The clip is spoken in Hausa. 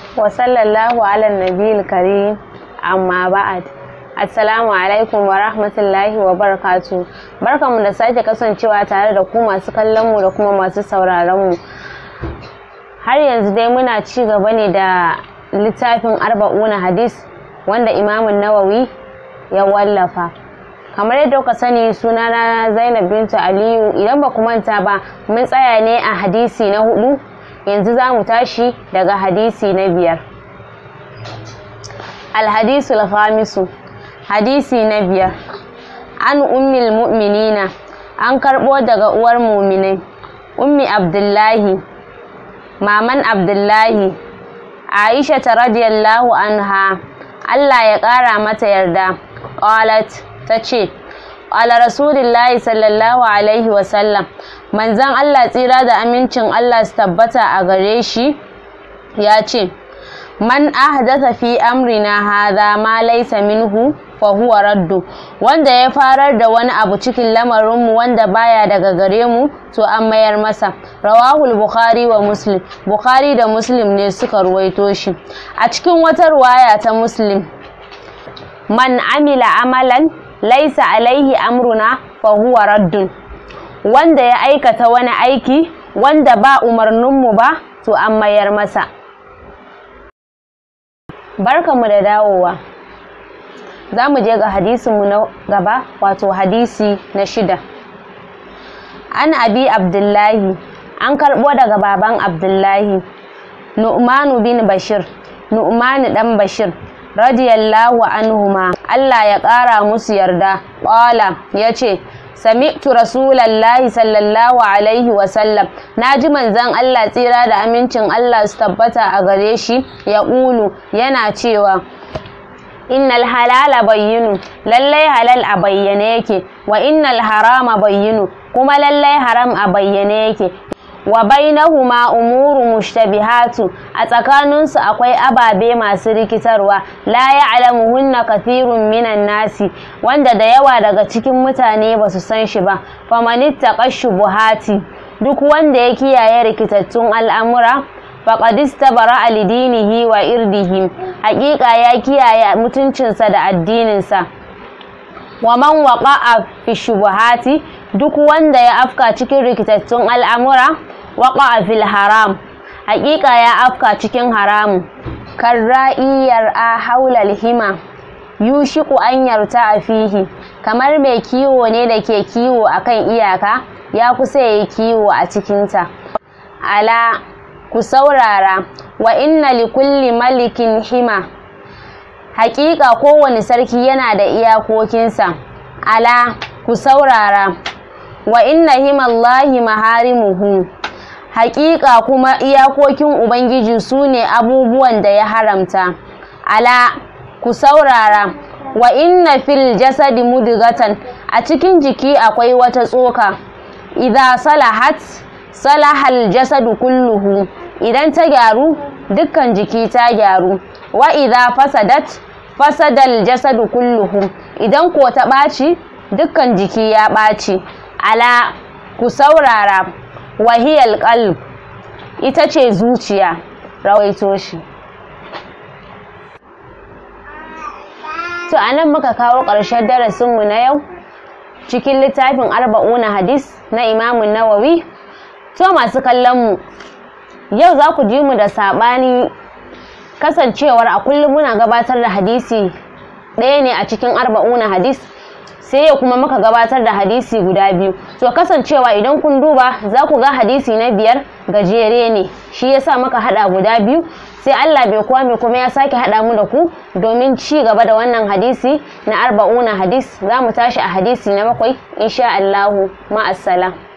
wa sallallahu ala nabiyil karim amma ba'ad assalamu alaikum wa rahmatullahi wa barakatu barkamu da sake kasancewa tare da ku masu kallon mu da kuma masu sauraron mu har yanzu dai muna ci gaba ne da littafin arba'una hadis wanda imamun nawawi ya wallafa kamar yadda kuka sani sunana zainab bintu aliyu idan ba ku manta ba mun tsaya ne a hadisi na hudu yanzu za mu tashi daga hadisi na biyar alhadisu khamisu hadisi na biyar an ummil mu'minina an karbo daga uwar muminai ummi abdullahi maman abdullahi aisha ta radiyallahu anha allah ya kara mata yarda qalat ta ce ala rasulillahi sallallahu alaihi wasallam manzan Allah tsira da amincin Allah su tabbata a gare shi ya ce man ahdatha fi amrina hadha ma laysa minhu fa huwa raddu wanda ya farar da wani abu cikin lamarinmu wanda baya daga gare mu to an mayar masa rawahul bukhari wa muslim bukhari da muslim ne suka ruwaito shi a cikin wata ruwaya ta muslim man amila amalan laisa alaihi amruna fa huwa raddun wanda ya aikata wani aiki wanda ba umarninmu ba to an mayar masa barkanmu da dawowa za mu je ga hadisinmu na gaba wato hadisi na shida an abi abdullahi an karɓo daga baban abdullahi nu'manu bin bashir nu'manu dan bashir radiyallahu anhuma Allah ya ƙara musu yarda ƙwala ya ce sami'tu rasulallahi sallallahu alaihi wasallam na ji manzan Allah tsira da amincin Allah su tabbata a gare shi ya ƙulu yana cewa innal halala bayyinu lallai halal a bayyane yake wa innal harama bayyinu kuma lallai haram a bayyane yake wa bainahuma umuru mushtabihatu a tsakaninsu akwai ababe masu rikitarwa la ya'lamuhunna kathirun minan nasi wanda da yawa daga cikin mutane ba su san shi ba famanittaqa shubuhati duk wanda ya kiyaye rikitattun al'amura faqad istabara lidinihi wa irdihi haƙiƙa ya kiyaye mutuncinsa da addininsa wa man waqa'a fi shubuhati duk wanda ya afka cikin rikitattun al'amura waƙa fil haram haƙiƙa ya afka cikin haramu karra'iyar a haulal hima yushiku an yarta a fihi kamar mai kiwo ne da ke kiwo akan iyaka ya kusa ya yi kiwo a cikinta ala ku saurara wa inna li kulli malikin hima haƙiƙa kowane sarki yana da iyakokinsa ala ku saurara wa inna himallahi maharimuhu haƙiƙa kuma iyakokin ubangiji su ne abubuwan da ya haramta ala ku saurara wa inna fil jasadi mudgatan a cikin jiki akwai wata tsoka idza salahat salahal jasadu kulluhu idan ta gyaru dukkan jiki ta gyaru wa idza fasadat fasadal jasadu kulluhu idan ko ta ɓaci dukkan jiki ya ɓaci ala ku saurara wahiyal qalb ita ce zuciya rawaito shi to anan muka kawo ƙarshen darasinmu na yau cikin littafin arba'una hadis na imamun nawawi to masu kallonmu yau za ku ji mu da saɓani kasancewar a kullum muna gabatar da hadisi ɗaya ne a cikin arba'una hadis sai ya kuma muka gabatar da hadisi guda biyu to kasancewa idan kun duba za ku ga hadisi na biyar gajere ne shi yasa muka hada guda biyu sai Allah bai kuwa mai kuma ya sake hada mu da ku domin ci gaba da wannan hadisi na arba'una hadis za mu tashi a hadisi na bakwai insha Allahu ma'assalam